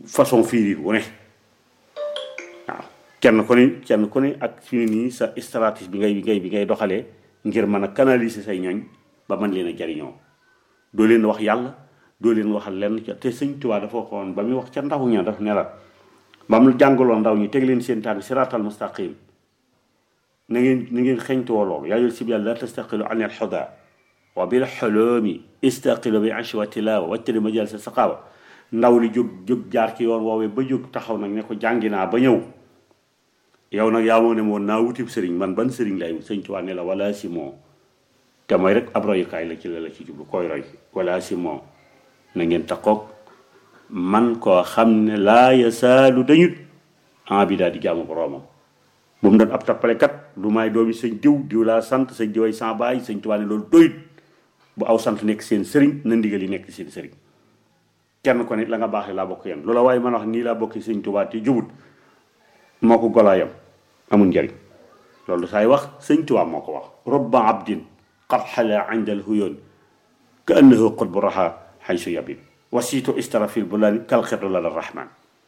façon fiiriir wu ne waaw kenn ku ne kenn ku ne ak fi ne nii sa stratégie bi ngay bi ngay bi ngay doxalee ngir mën a canaliser say ñooñ ba mën leen a jariñoo doo leen wax yàlla doo leen waxal lenn ca te sëñ Tuubaa dafa waxoon ba muy wax ca ndaw ña daf ne la ba mu jàngaloon ndaw ñi teg leen seen tànk siraatal mustaqim na ngeen na ngeen xeñtuwoo loolu yaa yor sib yàlla la tastaqilu an al xuda wa bil xoloomi istaqilu bi ashi wa tilawa wattari majal sa saqaawa ndaw li jóg jóg jaar ci yoon woowee ba jóg taxaw nag ne ko jàngi naa ba ñëw yow nag yaa moo ne moon naa wutib sëriñ man ban sëriñ lay wut sëñ Tuubaa ne la wala si moo te mooy rek ab royukaay la ci la la ci jublu koy roy wala si moo na ngeen taxoog man koo xam ne laa yasaalu dañut en bi daal di jaamu boroomam bu mu doon ab tappalekat du may doomi sëñ diw diw laa sant sëñ diway sans baay sëñ Tuubaa ne loolu doyut bu aw sant nekk seen sëriñ na ndigal yi nekk seen sëriñ kenn ko nit la nga baaxee laa bokk yéen loola waaye man wax nii laa bokki sëñ Tuubaa te jubut moo ko golaayam amul njariñ loolu saay wax sëñ Tuubaa moo ko wax robba abdin qad xala inda al huyoon ka annahu qutbu raha xaysu yabin wasiitu istara fil bulani kal xirdu la rahman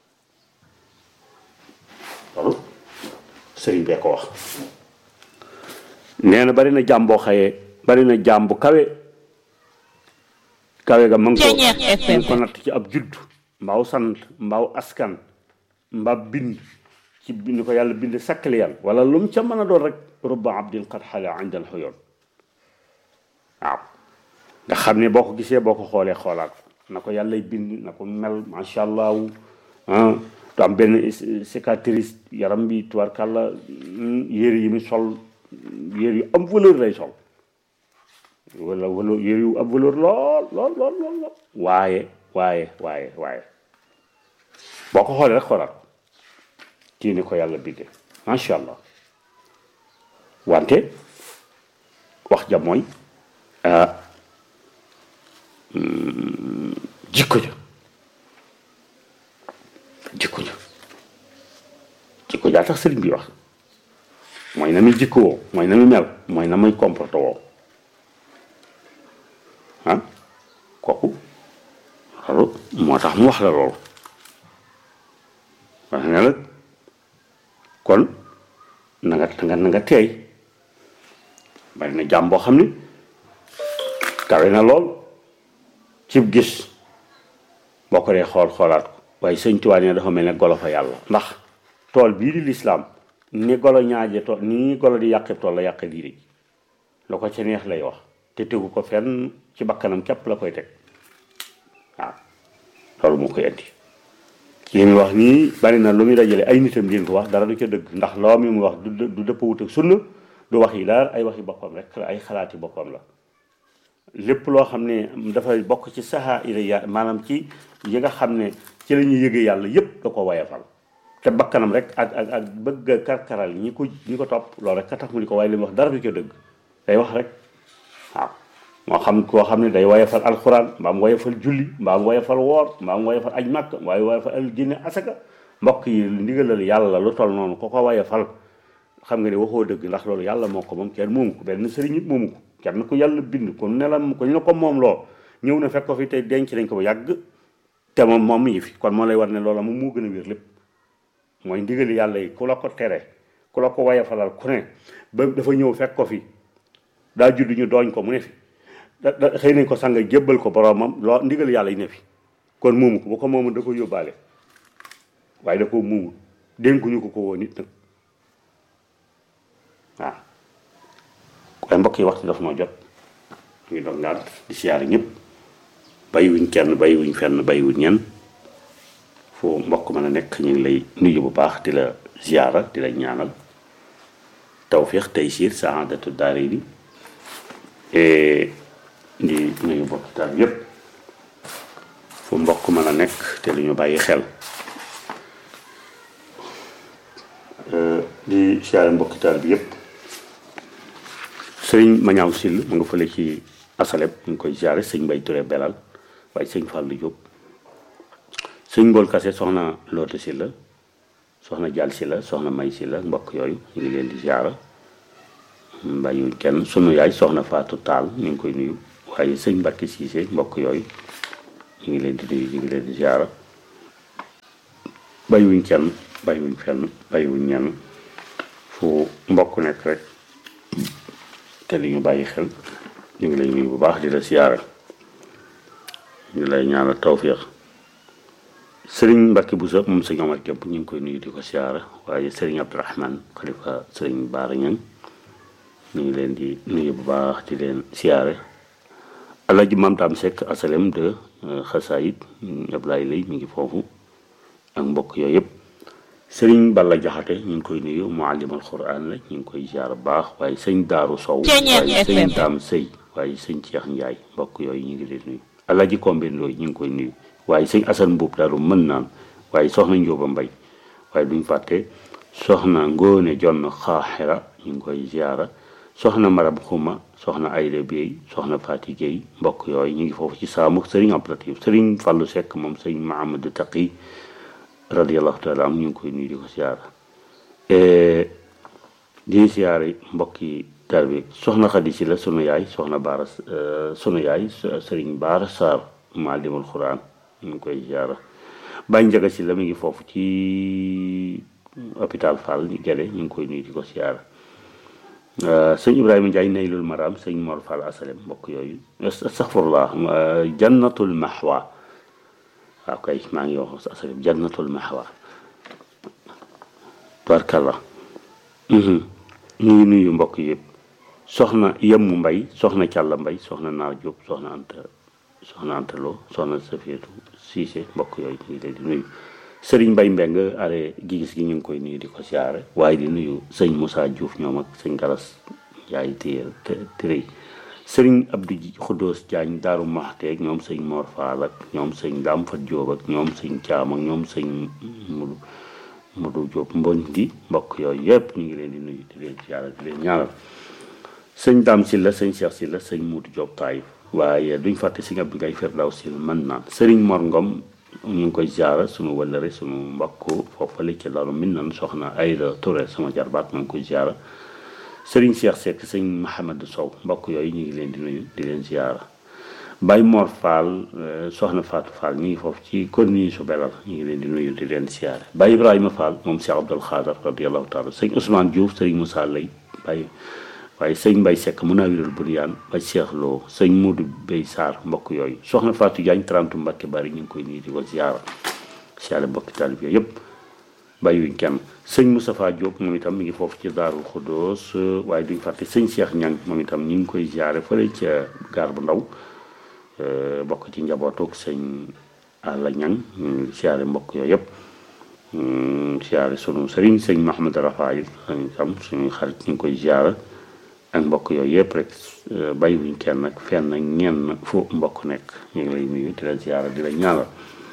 loolu sëriñ bee ko wax nee na bari na jàmm boo xëyee bari na jàmm bu kawe kawe ga ma ngi ko ma ngi ko natt ci ab judd mbaaw sant mbaaw askan mbaa bind ci bind ko yàlla bind sakkali yàlla wala lu mu ca mën a doon rek rubba abdin qad xala inda al xuyoon waaw nga xam ne boo ko gisee boo ko xoolee xoolaat na ko yàlla bind na ko mel macha allah ah du am benn cicatrice yaram bi tubarkàlla yére yi mu sol yére yu am valeur lay sol wala wala yére yu am valeur lool lool lool lool lool waaye waaye waaye waaye boo ko xoolee rek xoolaat kii ni ko yàlla bindee macha allah wante wax ja mooy jikko ja jikko ja jikko jaa tax sëriñ bi wax mooy na muy jikko woo mooy na muy mel mooy na muy comporté woo ah kooku loolu moo tax mu wax la loolu wax ne la kon na nga na nga na nga teey bari na jàmm boo xam ne kawe na lool cib gis boo ko dee xool xoolaat ko waaye sëñ Tuubaa ne dafa mel ne golo fa yàlla ndax tool bii di lislaam ni golo ñaaje tool ni golo di yàqe tool la yàqe diine ji la ko ca neex lay wax te tegu ko fenn ci bakkanam képp la koy teg waaw loolu moo koy indi li muy wax nii bari na lu muy dajale ay nitam leen ko wax dara du ca dëgg ndax loo mi mu wax du du dëpp wut ak sunna du wax yi daal ay waxi boppam rek la ay xalaati boppam la lépp loo xam ne dafay bokk ci saxaa ila ya maanaam ci yi nga xam ne ci la ñuy yëgee yàlla yépp da ko wayafal te bakkanam rek ak ak ak bëgg a karkaral ñi ko ñi ko topp loolu rek ka tax mu di ko waaye li mu wax dara du ca dëgg day wax rek waaw moo xam koo xam ne day wayafal alxuraan mbaa mu wayafal julli mbaa mu wayafal woor mbaa mu wayafal aj màkk mbaa mu wayafal al jinne asaka mbokk yi ndigalal yàlla la lu toll noonu ko ko wayafal xam nga ne waxoo dëgg ndax loolu yàlla moo ko moom kenn moomu ko benn sëriñ it moomu ko kenn ku yàlla bind ko nelam ko ñu ne ko moom loo ñëw na fekk ko fi tey denc nañ ko ba yàgg te moom moom mi ngi fi kon moo lay war ne loola moom moo gën a wér lépp mooy ndigali yàlla yi ku la ko tere ku la ko wayafalal ku ne ba dafa ñëw fekk ko fi daa judd ñu dooñ ko mu ne fi da da xëy nañ ko sanga jébbal ko boromam loo ndigal yàlla yi ne fi kon moomu ko bu ko moomu da ko yóbbaale waaye da ko muumu dénkuñu ko ko woon nit nag waaw waaye mbokk yi waxtu dafa ma jot ñu ngi doon ngaat di siyaare ñëpp bàyyiwuñ kenn bàyyiwuñ fenn bàyyiwuñ ñenn foo mbokk mën a nekk ñu ngi lay nuyu bu baax di la ziyaara di la ñaanal tawfiix taysiir saadatu daarayni di nuyu mbokk taal yëpp fu mbokk mën a nekk te lu ñu bàyyi xel di siyaare mbokki taal bi yëpp sëriñ Mañaaw Sill mu nga fële ci asaleb ñu ngi koy siyaare sëñ Mbay Ture Belal waaye sëñ Fàllu Jóob sëñ Mbool Kase soxna Loote Silla soxna Jàll Silla soxna May Silla mbokk yooyu ñu ngi leen di siyaara bàyyiwuñ kenn sunu yaay soxna Faatu Taal ñu ngi koy nuyu waaye sëñ Mbàkke Siise mbokk yooyu ñu ngi leen di nuyu ñu ngi leen di siyaara bàyyiwuñ kenn bàyyiwuñ fenn bàyyiwuñ ñenn fu mbokk nekk rek te li ñu bàyyi xel ñu ngi lay nuyu bu baax di la siyaara ñu lay ñaanal tawfiix sëriñ Mbacke Bousso moom sëñ Omar Kemp ñu ngi koy nuyu di ko siyaara waaye sëriñ Abdourahman xalifa sëriñ Baara Ñang ñu ngi leen di nuyu bu baax di leen siyaare Alaaji Maam Daam Seck asalem de xasaayit Ablaye Lay mi ngi foofu ak mbokk yooyu yëpp sëriñ Balla Jaxate ñu ngi koy nuyu muallimal Quraan la ñu ngi koy siyaara bu baax waaye sëñ Daaru Sow waaye sëñ Daam Sëy waaye sëñ Ceex Njaay mbokk yooyu ñu ngi leen nuyu Alaaji Kombe Ndooy ñu ngi koy nuyu waaye sëñ Asan Mbuub daal mën naan waaye soxna Njóoba Mbay waaye duñ fàtte soxna Ngóone Jonn Xaaxira ñu ngi koy ziara soxna Marab Xuma soxna Ayda Bey soxna Faati Géey mbokk yooyu ñu ngi foofu ci saamu sëriñ Abdulatif sëriñ Fàllu Sekk moom sëriñ Mahamadu Taqi radiallahu taala am ñu ngi koy nuyu di ko ziara di ziare mbokki tarbi soxna Xadi Si la sunu yaay soxna Baara sunu yaay sëriñ Baara Saar maalimul Quraan ñu ngi koy ziara Baye Njaga si la mi ngi foofu ci hôpital Fall ñu gede ñu ngi koy nuyu di ko ziara sëñ Ibrahima Ndiaye naylul maram sëñ Mor Fall asalem mbokk yooyu astaghfirullah jannatul mahwa waaw kay maa ngi wax asalem jannatul mahwa barkalla ñu ngi nuyu mbokk yëpp soxna yemmu mbay soxna càlla mbay soxna naar Jóob soxna anta soxna antaloo soxna safietu siise mbokk yooyu ñu ngi leen di nuyu sëriñ mbay mbeng are gi gis gi ñu ngi koy nuyu di ko siyaare waaye di nuyu sëñ Moussa Diouf ñoom ak sëñ Galas Njaay téer tërëy sëriñ Abdou Xuddoos Jaañ Daaru Maxteeg ñoom sëñ Mor Faal ak ñoom sëñ Daam Fat Jóob ak ñoom sëñ Caam ak ñoom sëñ Mudu Mudu Jóob mboñ di mbokk yooyu yëpp ñu ngi leen di nuyu di leen siyaare di leen ñaanal sëñ Daam Silla sëñ Cheikh Silla sëñ Mudu Jóob Taayif waaye duñ fàtte sëñ Abdou Gaye Firdaw Sil mën naan sëriñ Mor Ngom ñu ngi koy ziara sunu wëllëre sunu mbokk foofale ci lalu min nan soxna Ayda Touré sama jarbaat ma ngi koy ziara sëriñ Cheikh Seck sëñ Mahamadou Sow mbokk yooyu ñu ngi leen di nuyu di leen ziara Baye Mor Fall soxna Fatou Fall ñu ngi foofu ci commune su belal ñu ngi leen di nuyu di leen ziara Baye Ibrahima Fall moom Cheikh Abdoul Khadar radiallahu taala sëñ Ousmane Diouf sëriñ Moussa Lay Baye waaye sëñ Mbay Sekk mun naa wiral buriyaan ba Cheikh Lo sëñ Modou Bey Sarr mbokk yooyu soxna Fatou Diagne 30 Mbacke bari ñu ngi koy nuyu di ko ziara siyaare mbokki taalib yooyu yëpp bàyyiwuñ kenn sëñ Moustapha Diop moom itam mi ngi foofu ci Daarul Xudoos waaye duñ fàtte sëñ Cheikh Ñang moom itam ñu ngi koy ziare fële ca gaar bu ndaw bokk ci njabootuk sëñ Alla Ñang ñu ngi siyaare mbokk yooyu yëpp siyaare sunu sëriñ sëñ Mahamad Rafaayil itam suñuy xarit ñu ngi koy ziara ak mbokk yooyu yëpp rek bàyyiwuñ kenn nag fenn ñenn fu mbokk nekk ñu ngi lay nuyu di la ziara di la ñaanal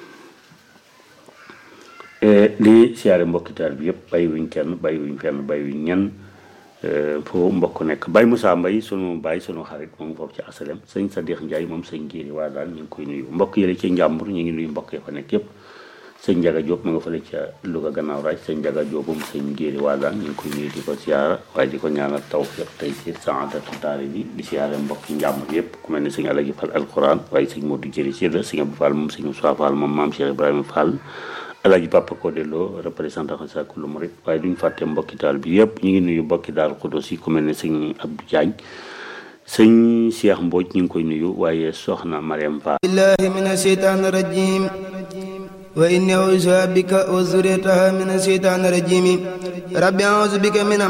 di siyaare mbokki taal bi yëpp bàyyiwuñ kenn bàyyiwuñ fenn bàyyiwuñ ñenn fu mbokk nekk Baye Moussa Mbaye sunu Baye sunu xarit moom foofu ci asalem sëñ Sadikh Ndiaye moom sëñ Géeri waa daal ñu ngi koy nuyu mbokk yële ci njàmbur ñu ngi nuyu mbokk yi fa nekk yëpp sëñ Njaga Diop ma nga fële ca Louga gannaaw raaj sëñ Njaga Diop moom sëñ Géeri waa daal ñu ngi koy nuyu di ko siyaara waaye di ko ñaanal tawfiq tey ci saadatu daari bi di siyaare mbokk njàmbur yëpp ku mel ne sëñ Alaji Fall alquran waaye sëñ Modou Jëri si la sëñ Abdou Fall moom sëñ Moussa Fall moom maam Cheikh Ibrahima Fall Alaaji Papa Codé Lo représentant sa kullu murid waaye duñ fàtte mbokki daal bi yëpp ñu ngi nuyu mbokki daal Xudoos yi ku mel ne sëñ Abdou Diagne sëñ Cheikh Mbodj ñu ngi koy nuyu waaye soxna Mariam Fall billahi min asheytaan rajim wa inni auzu bika wa zuriyataha min asheytaan rajim rabbi auzu bika min